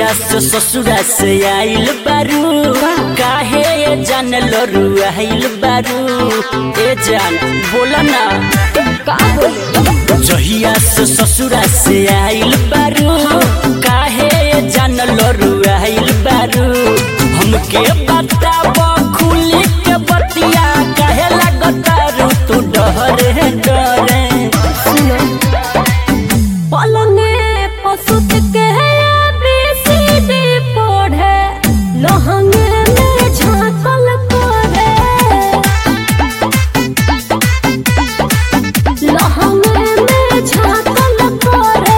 जहिया से ससुरा से आइल बारू काहे ये जान लरू आइल बारू ए जान बोला ना का बोले जहिया से ससुरा से आइल बारू काहे ये जान लरू आइल बारू हमके बताब खुली के बतिया काहे लगतारू तू डरे डरे सुनो पलंगे पसुत के बीसीडी पढ़े लहंगे में झांकल करे लहंगे में झांकल करे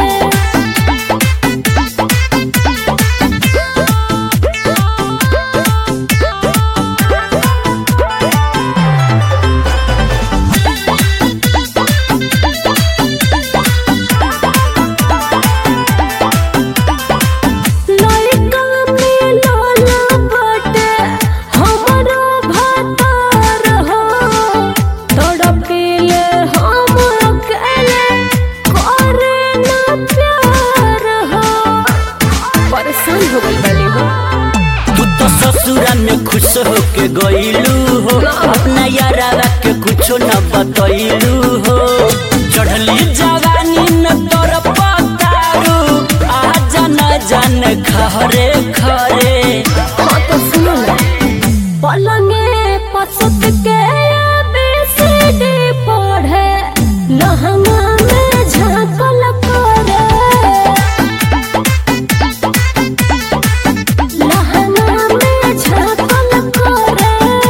लइका में लोला बटे हमरो भातार हो तड़पिले हम अकेले करे ना प्यार हो परेशान हो गई बनी हो तू तो ससुरा में खुश होके गईलू हो अपना यारा के कुछो न बतैलू हो चढ़ली जवानी न तोर पतारू आ जान जान खरे खरे हाँ तो सुनो ना पलंगे पसुत के बीसीडी पढ़े लहंगा में झांकल करे लहंगा में झांकल करे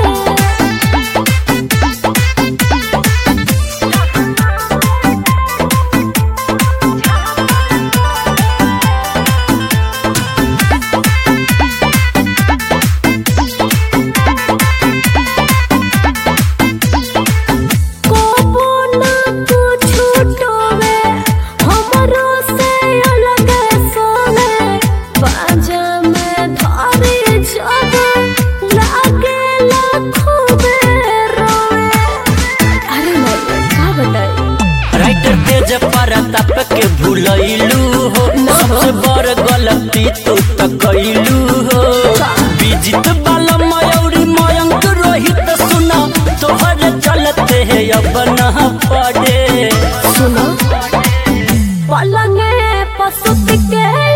कोबो ना कुछु टोवे हमरो से अलग सोवे बाजा में धारे जब लागे लाखों में रोवे अरे नहीं का बताई राइटर तेज परताप के भूलैलू हो सबसे बड़ गलती तू तो कैलू हो विजित बाला मयूरी मयंक रोहित सुना तोहर चलते है अब न पड़े सुनो पलंगे पसुत के